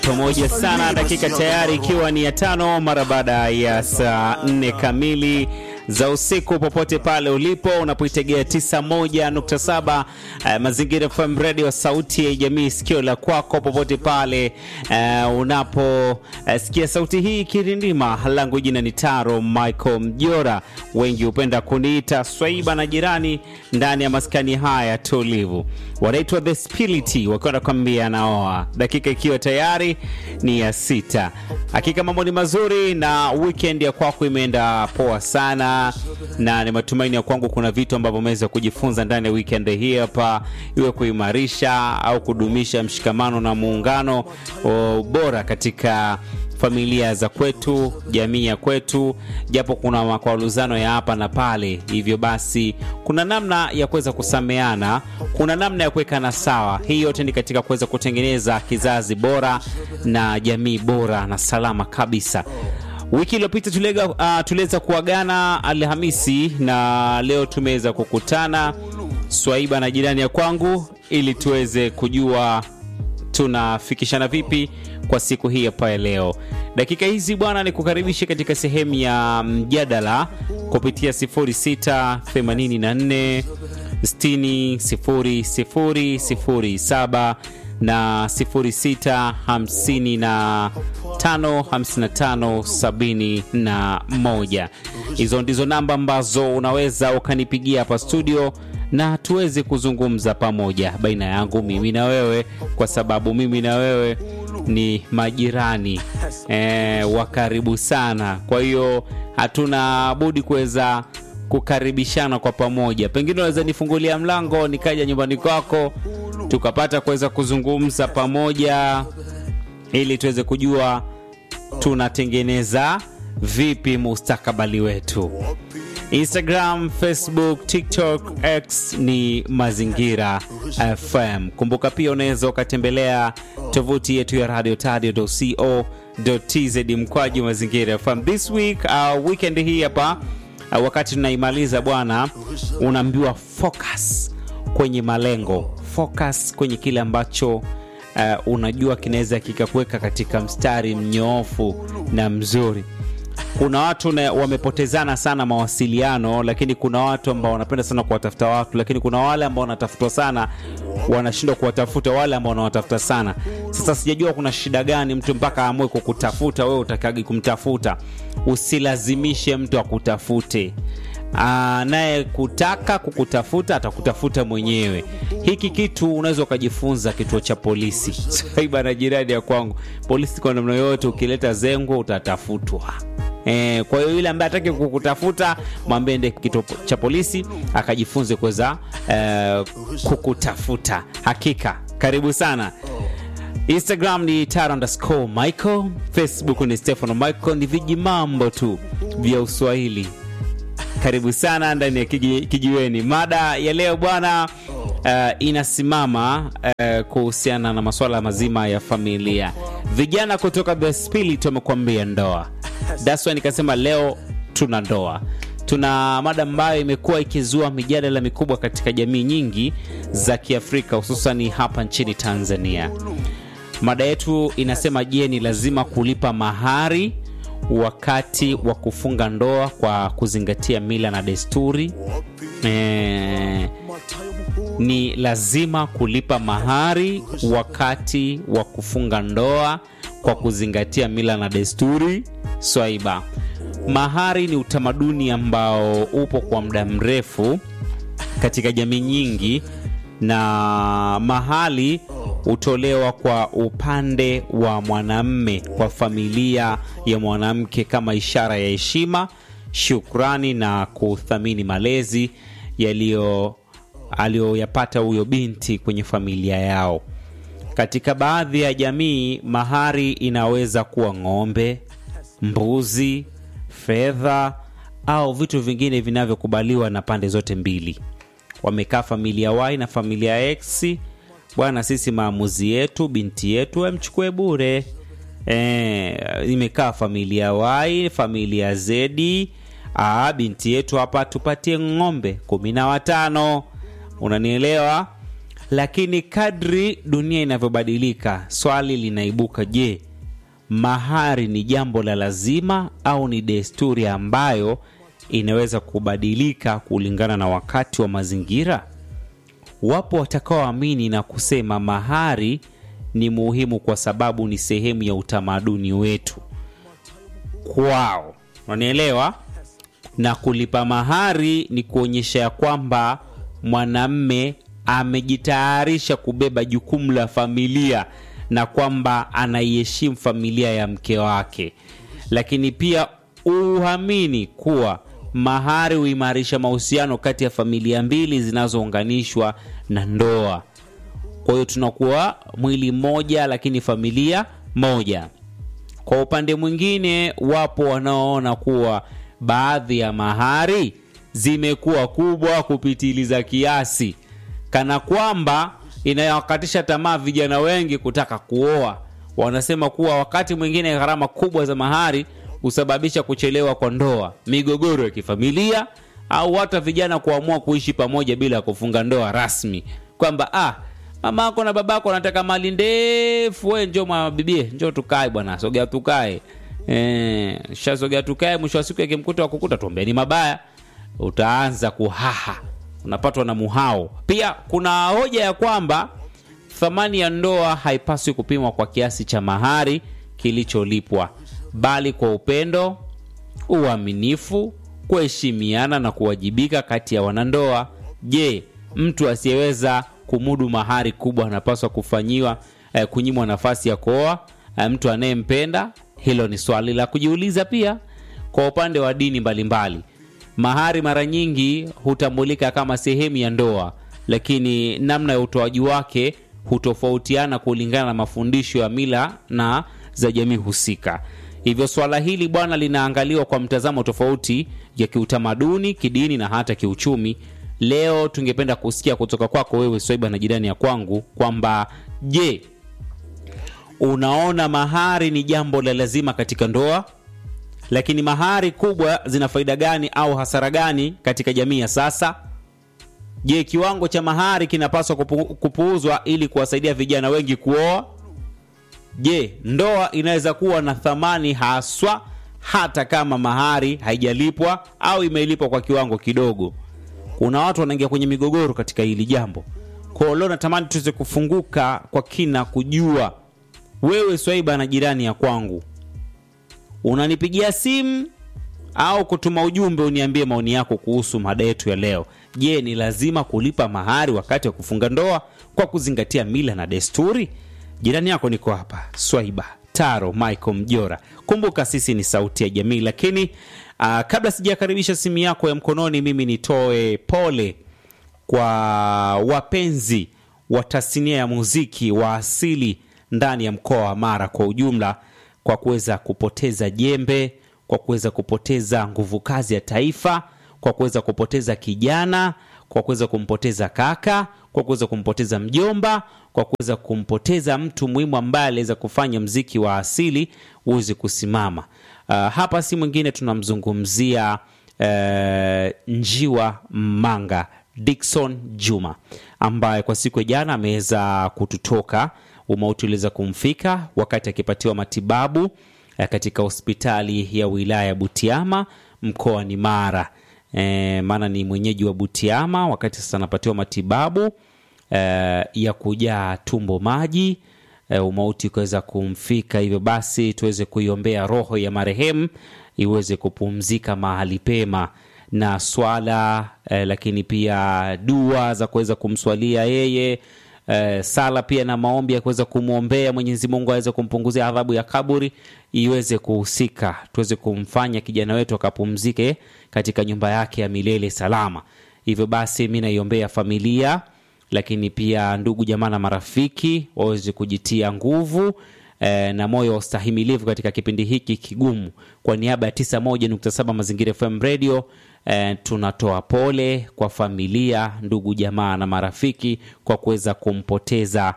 pamoja sana, dakika tayari ikiwa ni ya tano mara baada ya saa nne kamili za usiku, popote pale ulipo unapoitegea 91.7 uh, Mazingira FM Radio, sauti ya jamii, sikio la kwako, popote pale uh, unaposikia uh, sauti hii kirindima. Langu jina ni Taro Michael Mjora, wengi hupenda kuniita Swaiba na jirani, ndani ya maskani haya tulivu wanaitwa The Spility wakiwa nakwambia naoa, dakika ikiwa tayari ni ya sita. Hakika mambo ni mazuri na weekend ya kwako imeenda poa sana, na ni matumaini ya kwangu kuna vitu ambavyo umeweza kujifunza ndani ya weekend hii hapa, iwe kuimarisha au kudumisha mshikamano na muungano o, bora katika familia za kwetu, jamii ya kwetu, japo kuna makwaruzano ya hapa na pale. Hivyo basi, kuna namna ya kuweza kusameana, kuna namna ya kuwekana sawa. Hii yote ni katika kuweza kutengeneza kizazi bora na jamii bora na salama kabisa. Wiki iliyopita tuliweza uh, tuliweza kuagana Alhamisi na leo tumeweza kukutana Swaiba na jirani ya kwangu ili tuweze kujua tunafikishana vipi kwa siku hii hapa ya leo. Dakika hizi bwana, ni kukaribisha katika sehemu ya mjadala kupitia 0684 60 00 07 na 06555571. Hizo ndizo namba ambazo unaweza ukanipigia hapa studio na tuweze kuzungumza pamoja baina yangu mimi na wewe, kwa sababu mimi na wewe ni majirani e, wa karibu sana. Kwa hiyo hatuna budi kuweza kukaribishana kwa pamoja. Pengine unaweza nifungulia mlango nikaja nyumbani kwako tukapata kuweza kuzungumza pamoja, ili tuweze kujua tunatengeneza vipi mustakabali wetu. Instagram, Facebook, TikTok, X ni Mazingira FM. Kumbuka pia unaweza ukatembelea tovuti yetu ya radio tadio.co.tz mkwaju Mazingira FM. This week uh, weekend hii hapa uh, wakati tunaimaliza bwana, unaambiwa focus kwenye malengo, focus kwenye kile ambacho uh, unajua kinaweza kikakuweka katika mstari mnyoofu na mzuri kuna watu na, wamepotezana sana mawasiliano, lakini kuna watu ambao wanapenda sana kuwatafuta watu, lakini kuna wale ambao wanatafutwa sana wanashindwa kuwatafuta wale ambao wanawatafuta sana. Sasa sijajua kuna shida gani mtu mpaka aamue kukutafuta wewe, utakagi kumtafuta. Usilazimishe mtu akutafute naye kutaka kukutafuta atakutafuta mwenyewe. Hiki kitu unaweza ukajifunza kituo cha polisi. Saiba na jirani ya kwangu, polisi kwa namna yoyote, ukileta zengo utatafutwa. E, kwa hiyo yule ambaye ataki kukutafuta mwambie ende kituo cha polisi akajifunze kuweza e, kukutafuta. Hakika karibu sana. Instagram ni tara underscore Michael, Facebook ni Stefano Michael. Ni viji mambo tu vya Uswahili. Karibu sana ndani ya kiji, kijiweni. Mada ya leo bwana, uh, inasimama uh, kuhusiana na masuala mazima ya familia. Vijana kutoka The Spirit wamekuambia ndoa. That's why nikasema leo tuna ndoa, tuna mada ambayo imekuwa ikizua mijadala mikubwa katika jamii nyingi za Kiafrika, hususani hapa nchini Tanzania. Mada yetu inasema, je, ni lazima kulipa mahari wakati wa kufunga ndoa kwa kuzingatia mila na desturi? E, ni lazima kulipa mahari wakati wa kufunga ndoa kwa kuzingatia mila na desturi? Swaiba, mahari ni utamaduni ambao upo kwa muda mrefu katika jamii nyingi, na mahali hutolewa kwa upande wa mwanamme kwa familia ya mwanamke kama ishara ya heshima, shukrani na kuthamini malezi yaliyo aliyoyapata huyo binti kwenye familia yao. Katika baadhi ya jamii, mahari inaweza kuwa ng'ombe, mbuzi, fedha au vitu vingine vinavyokubaliwa na pande zote mbili. Wamekaa familia Y na familia X bwana, sisi maamuzi yetu, binti yetu amchukue bure. E, imekaa familia Y, familia Z, ah, binti yetu hapa tupatie ng'ombe kumi na watano. Unanielewa? lakini kadri dunia inavyobadilika swali linaibuka je mahari ni jambo la lazima au ni desturi ambayo inaweza kubadilika kulingana na wakati wa mazingira wapo watakaoamini na kusema mahari ni muhimu kwa sababu ni sehemu ya utamaduni wetu kwao unanielewa na kulipa mahari ni kuonyesha ya kwamba mwanamme amejitayarisha kubeba jukumu la familia na kwamba anaiheshimu familia ya mke wake lakini pia uamini kuwa mahari huimarisha mahusiano kati ya familia mbili zinazounganishwa na ndoa kwa hiyo tunakuwa mwili mmoja lakini familia moja kwa upande mwingine wapo wanaoona kuwa baadhi ya mahari zimekuwa kubwa kupitiliza kiasi kana kwamba inayowakatisha tamaa vijana wengi kutaka kuoa wanasema kuwa wakati mwingine gharama kubwa za mahari husababisha kuchelewa kwa ndoa migogoro ya kifamilia au hata vijana kuamua kuishi pamoja bila ya kufunga ndoa rasmi kwamba ah mama yako na babako wanataka mali ndefu we njo mabibie njo tukae bwana sogea tukae e, shasogea tukae mwisho wa siku yakimkuta wakukuta tuombeni mabaya utaanza kuhaha unapatwa na muhao pia kuna hoja ya kwamba thamani ya ndoa haipaswi kupimwa kwa kiasi cha mahari kilicholipwa bali kwa upendo uaminifu kuheshimiana na kuwajibika kati ya wanandoa je mtu asiyeweza kumudu mahari kubwa anapaswa kufanyiwa eh, kunyimwa nafasi ya kuoa eh, mtu anayempenda hilo ni swali la kujiuliza pia kwa upande wa dini mbalimbali mbali. mahari mara nyingi hutambulika kama sehemu ya ndoa lakini namna ya utoaji wake hutofautiana kulingana na mafundisho ya mila na za jamii husika hivyo swala hili bwana linaangaliwa kwa mtazamo tofauti ya kiutamaduni kidini na hata kiuchumi leo tungependa kusikia kutoka kwako wewe swaiba na jirani ya kwangu kwamba je unaona mahari ni jambo la lazima katika ndoa lakini mahari kubwa zina faida gani au hasara gani katika jamii ya sasa je kiwango cha mahari kinapaswa kupu, kupuuzwa ili kuwasaidia vijana wengi kuoa je ndoa inaweza kuwa na thamani haswa hata kama mahari haijalipwa au imelipwa kwa kiwango kidogo kuna watu wanaingia kwenye migogoro katika hili jambo kwao leo natamani tuweze kufunguka kwa kina kujua wewe swaiba na jirani ya kwangu unanipigia simu au kutuma ujumbe uniambie maoni yako kuhusu mada yetu ya leo je ni lazima kulipa mahari wakati wa kufunga ndoa kwa kuzingatia mila na desturi jirani yako niko hapa swaiba taro michael mjora kumbuka sisi ni sauti ya jamii lakini uh, kabla sijakaribisha simu yako ya mkononi mimi nitoe pole kwa wapenzi wa tasnia ya muziki wa asili ndani ya mkoa wa mara kwa ujumla kwa kuweza kupoteza jembe kwa kuweza kupoteza nguvu kazi ya taifa kwa kuweza kupoteza kijana kwa kuweza kumpoteza kaka kwa kuweza kumpoteza mjomba kwa kuweza kumpoteza mtu muhimu ambaye aliweza kufanya mziki wa asili uweze kusimama uh, hapa si mwingine tunamzungumzia uh, njiwa manga dikson juma ambaye kwa siku ya jana ameweza kututoka umauti uliweza kumfika wakati akipatiwa matibabu eh, katika hospitali ya wilaya ya butiama mkoani mara e, maana ni mwenyeji wa butiama wakati sasa anapatiwa matibabu e, ya kujaa tumbo maji e, umauti ukaweza kumfika hivyo basi tuweze kuiombea roho ya marehemu iweze kupumzika mahali pema na swala eh, lakini pia dua za kuweza kumswalia yeye eh, sala pia na maombi ya kuweza kumwombea mwenyezi mungu aweze kumpunguzia adhabu ya kaburi iweze kuhusika tuweze kumfanya kijana wetu akapumzike katika nyumba yake ya milele salama hivyo basi mi naiombea familia lakini pia ndugu jamaa na marafiki waweze kujitia nguvu eh, na moyo wa ustahimilivu katika kipindi hiki kigumu kwa niaba ya 91.7 mazingira fm radio eh, tunatoa pole kwa familia ndugu jamaa na marafiki kwa kuweza kumpoteza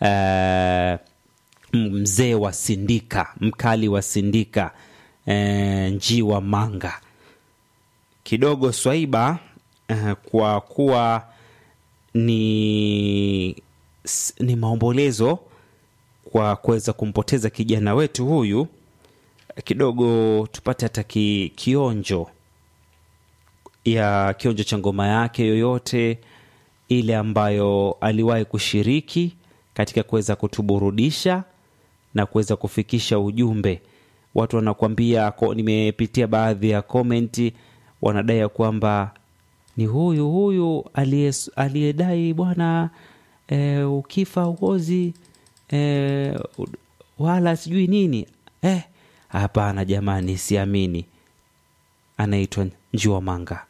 eh, mzee wa sindika mkali wa sindika eh, njiwa manga kidogo swaiba eh, kwa kuwa ni s- ni maombolezo kwa kuweza kumpoteza kijana wetu huyu kidogo tupate hata ki, kionjo ya kionjo cha ngoma yake yoyote ile ambayo aliwahi kushiriki katika kuweza kutuburudisha na kuweza kufikisha ujumbe watu wanakuambia ko- nimepitia baadhi ya komenti wanadai ya kwamba ni huyu huyu aliye- aliyedai bwana e, ukifa uozi e, wala sijui nini eh hapana jamani siamini anaitwa njiwa manga